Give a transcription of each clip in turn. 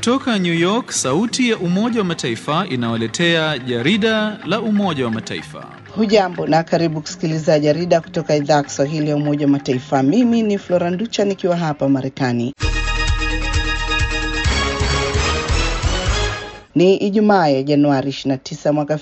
Kutoka New York, sauti ya Umoja wa Mataifa inawaletea jarida la Umoja wa Mataifa. Hujambo na karibu kusikiliza jarida kutoka idhaa ya Kiswahili ya Umoja wa Mataifa. Mimi ni Flora Nducha nikiwa hapa Marekani. Ni Ijumaa ya Januari 29 mwaka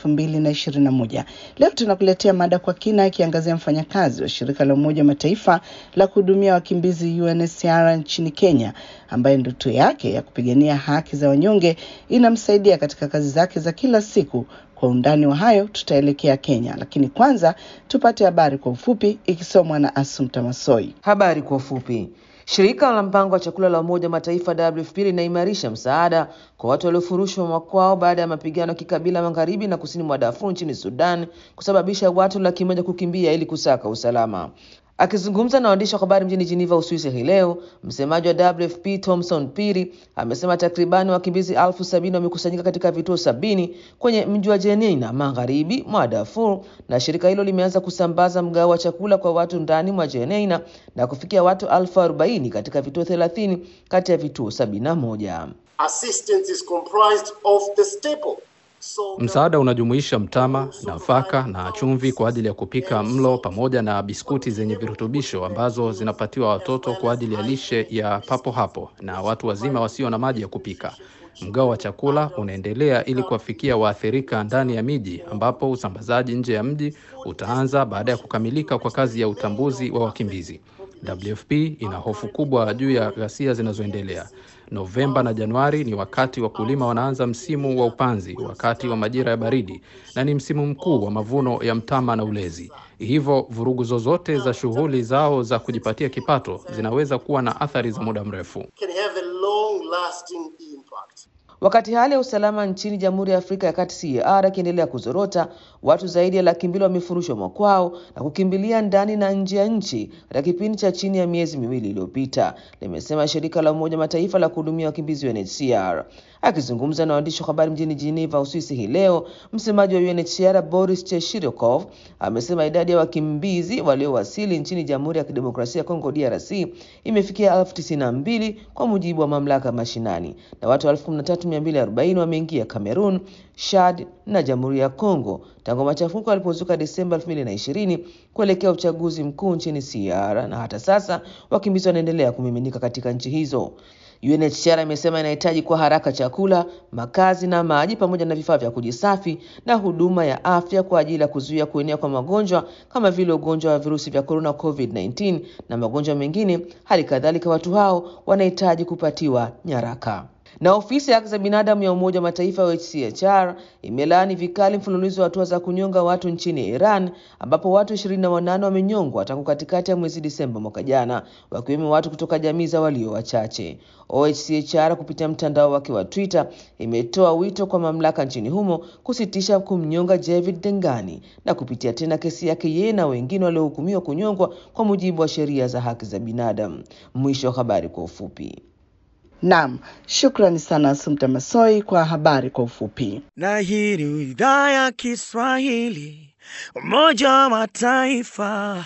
2021. Leo tunakuletea mada kwa kina ikiangazia mfanyakazi wa shirika la Umoja wa Mataifa la kuhudumia wakimbizi UNHCR nchini Kenya ambaye ndoto yake ya kupigania haki za wanyonge inamsaidia katika kazi zake za kila siku. Kwa undani wa hayo tutaelekea Kenya, lakini kwanza tupate habari kwa ufupi ikisomwa na Asumta Masoi. Habari kwa ufupi. Shirika la mpango wa chakula la Umoja wa Mataifa WFP linaimarisha msaada kwa watu waliofurushwa makwao baada ya mapigano ya kikabila magharibi na kusini mwa Darfur nchini Sudan kusababisha watu laki moja kukimbia ili kusaka usalama. Akizungumza na waandishi wa habari mjini Geneva, Uswisi hii leo, msemaji wa WFP Thomson Piri amesema takribani wakimbizi elfu sabini wamekusanyika katika vituo sabini kwenye mji wa Jenin magharibi mwa Darfur, na shirika hilo limeanza kusambaza mgao wa chakula kwa watu ndani mwa Jenin na kufikia watu elfu arobaini katika vituo thelathini kati ya vituo sabini na moja. Assistance is comprised of the staple Msaada unajumuisha mtama, nafaka na chumvi kwa ajili ya kupika mlo pamoja na biskuti zenye virutubisho ambazo zinapatiwa watoto kwa ajili ya lishe ya papo hapo na watu wazima wasio na maji ya kupika. Mgao wa chakula unaendelea ili kuwafikia waathirika ndani ya miji ambapo usambazaji nje ya mji utaanza baada ya kukamilika kwa kazi ya utambuzi wa wakimbizi. WFP ina hofu kubwa juu ya ghasia zinazoendelea. Novemba na Januari ni wakati wakulima wanaanza msimu wa upanzi, wakati wa majira ya baridi, na ni msimu mkuu wa mavuno ya mtama na ulezi. Hivyo vurugu zozote za shughuli zao za kujipatia kipato zinaweza kuwa na athari za muda mrefu. can have a long lasting impact. Wakati hali ya usalama nchini Jamhuri ya Afrika ya Kati CAR ikiendelea kuzorota, watu zaidi ya laki mbili wamefurushwa makwao na kukimbilia ndani na nje ya nchi katika kipindi cha chini ya miezi miwili iliyopita, limesema shirika la Umoja Mataifa la kuhudumia wakimbizi UNHCR. Akizungumza na waandishi wa habari mjini Geneva, Uswisi hii leo, msemaji wa UNHCR Boris Cheshirikov amesema idadi ya wakimbizi waliowasili nchini Jamhuri ya Kidemokrasia ya Kongo DRC imefikia elfu tisini na mbili kwa mujibu wa mamlaka mashinani na watu elfu kumi na tatu mia mbili arobaini wameingia Cameroon, Chad na Jamhuri ya Kongo tangu machafuko yalipozuka Desemba 2020 kuelekea uchaguzi mkuu nchini CR, na hata sasa wakimbizi wanaendelea kumiminika katika nchi hizo. UNHCR imesema inahitaji kwa haraka chakula, makazi na maji pamoja na vifaa vya kujisafi na huduma ya afya kwa ajili ya kuzuia kuenea kwa magonjwa kama vile ugonjwa wa virusi vya corona COVID-19 na magonjwa mengine. Hali kadhalika watu hao wanahitaji kupatiwa nyaraka na ofisi ya haki za binadamu ya Umoja wa Mataifa UNHCR imelaani vikali mfululizo wa hatua za kunyonga watu nchini Iran ambapo watu ishirini na wanane wamenyongwa tangu katikati ya mwezi Disemba mwaka jana, wakiwemo watu kutoka jamii za walio wachache. OHCHR kupitia mtandao wake wa Twitter imetoa wito kwa mamlaka nchini humo kusitisha kumnyonga Javid Dengani na kupitia tena kesi yake yeye na wengine waliohukumiwa kunyongwa kwa mujibu wa sheria za haki za binadamu. Mwisho wa habari kwa ufupi. Naam, shukrani sana Asumta Masoi kwa habari kwa ufupi. na hii ni idhaa ya Kiswahili Umoja wa Mataifa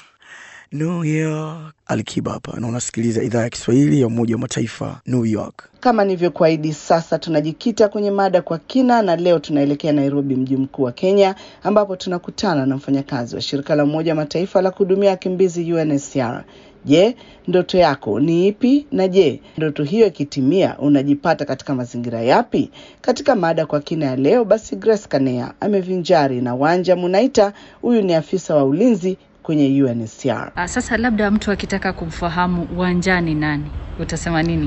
New York. Alikiba hapa na unasikiliza idhaa ya Kiswahili ya Umoja wa Mataifa New York. Kama nilivyokuahidi, sasa tunajikita kwenye mada kwa kina, na leo tunaelekea Nairobi, mji mkuu wa Kenya, ambapo tunakutana na mfanyakazi wa shirika la Umoja wa Mataifa la kuhudumia wakimbizi UNHCR. Je, ndoto yako ni ipi? Na je, ndoto hiyo ikitimia, unajipata katika mazingira yapi? Katika mada kwa kina ya leo, basi Grace Kanea amevinjari na Wanja Munaita. Huyu ni afisa wa ulinzi kwenye UNHCR. Ah, Sasa labda mtu akitaka kumfahamu Wanja ni nani, utasema nini?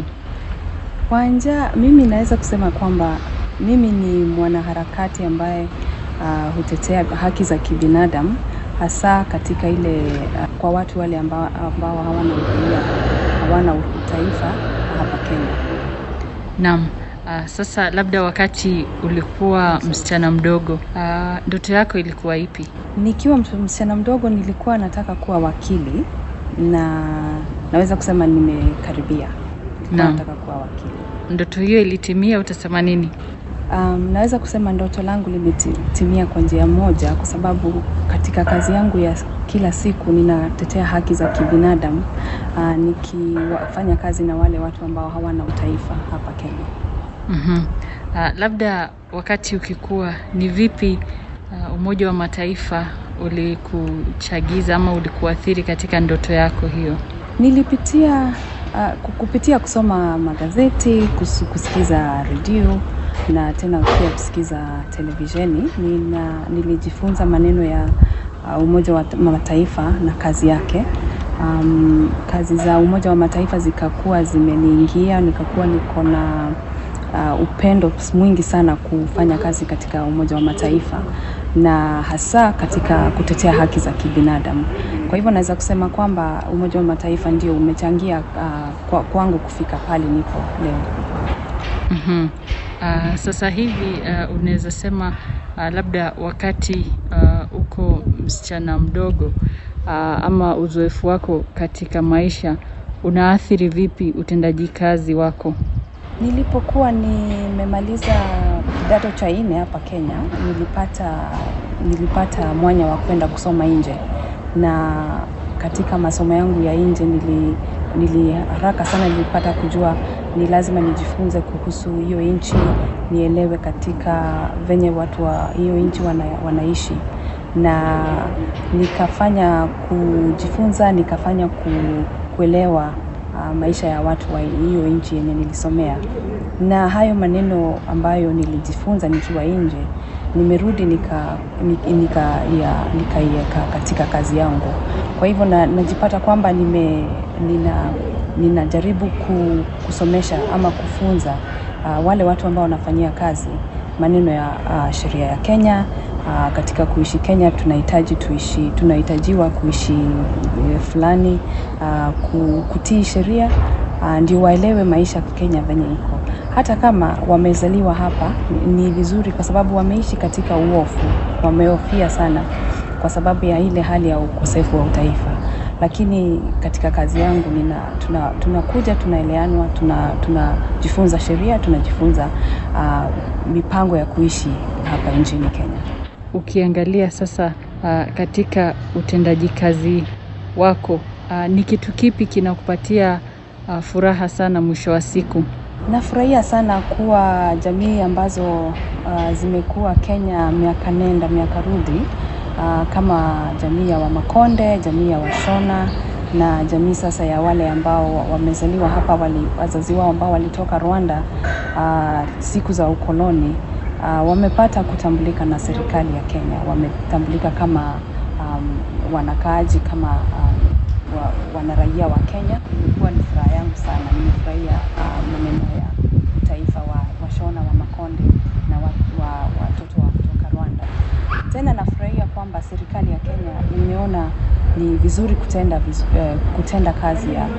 Wanja, mimi naweza kusema kwamba mimi ni mwanaharakati ambaye uh, hutetea haki za kibinadamu hasa katika ile uh, kwa watu wale ambao, ambao hawana uraia, hawana utaifa hapa Kenya. Naam. Ah, sasa labda wakati ulikuwa msichana mdogo, ah, ndoto yako ilikuwa ipi? Nikiwa mtu- msichana mdogo nilikuwa nataka kuwa wakili na naweza kusema nimekaribia. Nilikuwa Naam. nataka kuwa wakili. Ndoto hiyo ilitimia, utasema nini? Um, naweza kusema ndoto langu limetimia kwa njia moja, kwa sababu katika kazi yangu ya kila siku ninatetea haki za kibinadamu uh, nikifanya kazi na wale watu ambao hawana utaifa hapa Kenya. Mhm. Ah, labda wakati ukikuwa ni vipi ah, Umoja wa Mataifa ulikuchagiza ama ulikuathiri katika ndoto yako hiyo? Nilipitia uh, kupitia kusoma magazeti, kus, kusikiza redio na tena pia kusikiza televisheni. Nina, nilijifunza maneno ya uh, Umoja wa Mataifa na kazi yake. Um, kazi za Umoja wa Mataifa zikakuwa zimeniingia, nikakuwa niko na uh, upendo mwingi sana kufanya kazi katika Umoja wa Mataifa na hasa katika kutetea haki za kibinadamu. Kwa hivyo naweza kusema kwamba Umoja wa Mataifa ndio umechangia uh, kwa, kwangu kufika pale nipo leo. Mhm. Uh, sasa hivi uh, unaweza sema uh, labda wakati uh, uko msichana mdogo uh, ama uzoefu wako katika maisha unaathiri vipi utendaji kazi wako? Nilipokuwa nimemaliza kidato cha nne hapa Kenya, nilipata nilipata mwanya wa kwenda kusoma nje, na katika masomo yangu ya nje nili, nili haraka sana nilipata kujua ni lazima nijifunze kuhusu hiyo nchi, nielewe katika venye watu wa hiyo nchi wana, wanaishi na nikafanya kujifunza, nikafanya ku, kuelewa uh, maisha ya watu wa hiyo nchi yenye nilisomea, na hayo maneno ambayo nilijifunza nikiwa nje nimerudi nika nika ya nikaiweka katika kazi yangu. Kwa hivyo na, najipata kwamba nime nina ninajaribu ku, kusomesha ama kufunza uh, wale watu ambao wanafanyia kazi maneno ya uh, sheria ya Kenya. Uh, katika kuishi Kenya tunahitaji tuishi, tunahitajiwa kuishi uh, fulani uh, kutii sheria uh, ndio waelewe maisha Kenya venye iko. Hata kama wamezaliwa hapa ni vizuri, kwa sababu wameishi katika uofu, wamehofia sana kwa sababu ya ile hali ya ukosefu wa utaifa lakini katika kazi yangu nina tunakuja tuna tunaeleanwa tunajifunza tuna sheria tunajifunza uh, mipango ya kuishi hapa nchini Kenya. Ukiangalia sasa uh, katika utendaji kazi wako uh, ni kitu kipi kinakupatia uh, furaha sana mwisho wa siku? Nafurahia sana kuwa jamii ambazo uh, zimekuwa Kenya miaka nenda miaka rudi uh, kama jamii ya Wamakonde, jamii ya Washona na jamii sasa ya wale ambao wamezaliwa hapa, wali, wazazi wao ambao walitoka Rwanda uh, siku za ukoloni uh, wamepata kutambulika na serikali ya Kenya, wametambulika kama um, wanakaaji kama um, wa, wanaraia wa Kenya. Ilikuwa ni furaha yangu sana, nimefurahia uh, maneno ya utaifa wa Washona wa Makonde na wa, wa, watoto wa kutoka Rwanda. Tena nafurahia kwamba serikali ya Kenya imeona ni vizuri kutenda, vizu, eh, kutenda kazi ya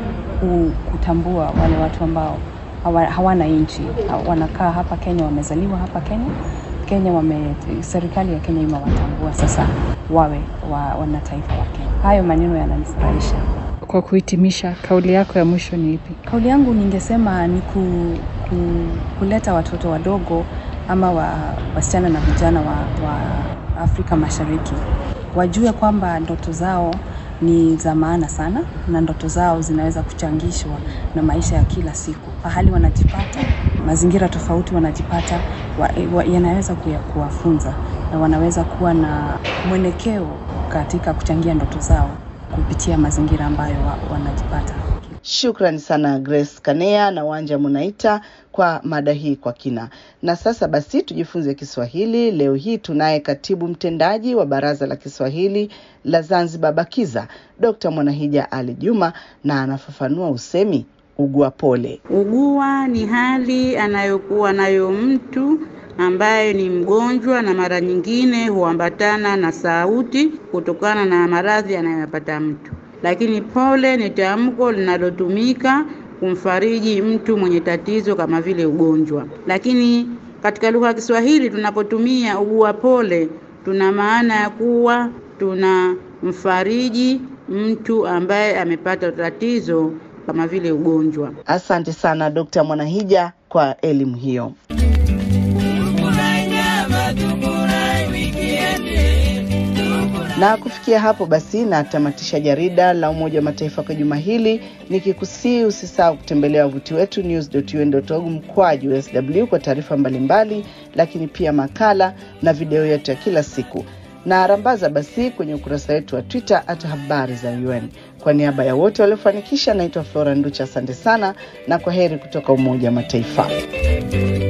kutambua wale watu ambao hawa, hawana nchi wanakaa hapa Kenya, wamezaliwa hapa Kenya Kenya wame, serikali ya Kenya imewatambua sasa wawe wa, wana taifa wa Kenya. Hayo maneno yananifurahisha. Kwa kuhitimisha, kauli yako ya mwisho ni ipi? Kauli yangu ningesema ni ku, ku, kuleta watoto wadogo ama wa, wasichana na vijana wa, wa Afrika Mashariki wajue kwamba ndoto zao ni za maana sana na ndoto zao zinaweza kuchangishwa na maisha ya kila siku. Pahali wanajipata, mazingira tofauti wanajipata, wa, wa, yanaweza kuwafunza na wanaweza kuwa na mwelekeo katika kuchangia ndoto zao kupitia mazingira ambayo wa, wanajipata. Shukrani sana Grace Kanea na Wanja Munaita kwa mada hii kwa kina. Na sasa basi tujifunze Kiswahili. Leo hii tunaye katibu mtendaji wa Baraza la Kiswahili la Zanzibar BAKIZA, Dr. Mwanahija Ali Juma, na anafafanua usemi ugua pole. Ugua ni hali anayokuwa nayo mtu ambaye ni mgonjwa na mara nyingine huambatana na sauti kutokana na maradhi anayoyapata mtu lakini pole ni tamko linalotumika kumfariji mtu mwenye tatizo kama vile ugonjwa. Lakini katika lugha ya Kiswahili tunapotumia ugua pole, tuna maana ya kuwa tunamfariji mtu ambaye amepata tatizo kama vile ugonjwa. Asante sana Dr. Mwanahija kwa elimu hiyo. Na kufikia hapo basi natamatisha jarida la Umoja wa Mataifa kwa juma hili, nikikusii usisahau kutembelea wavuti wetu news.un.org mkwaju sw kwa taarifa mbalimbali, lakini pia makala na video yetu ya kila siku na rambaza basi kwenye ukurasa wetu wa Twitter hata habari za UN. Kwa niaba ya wote waliofanikisha, naitwa Flora Nducha, asante sana na kwa heri kutoka Umoja wa Mataifa.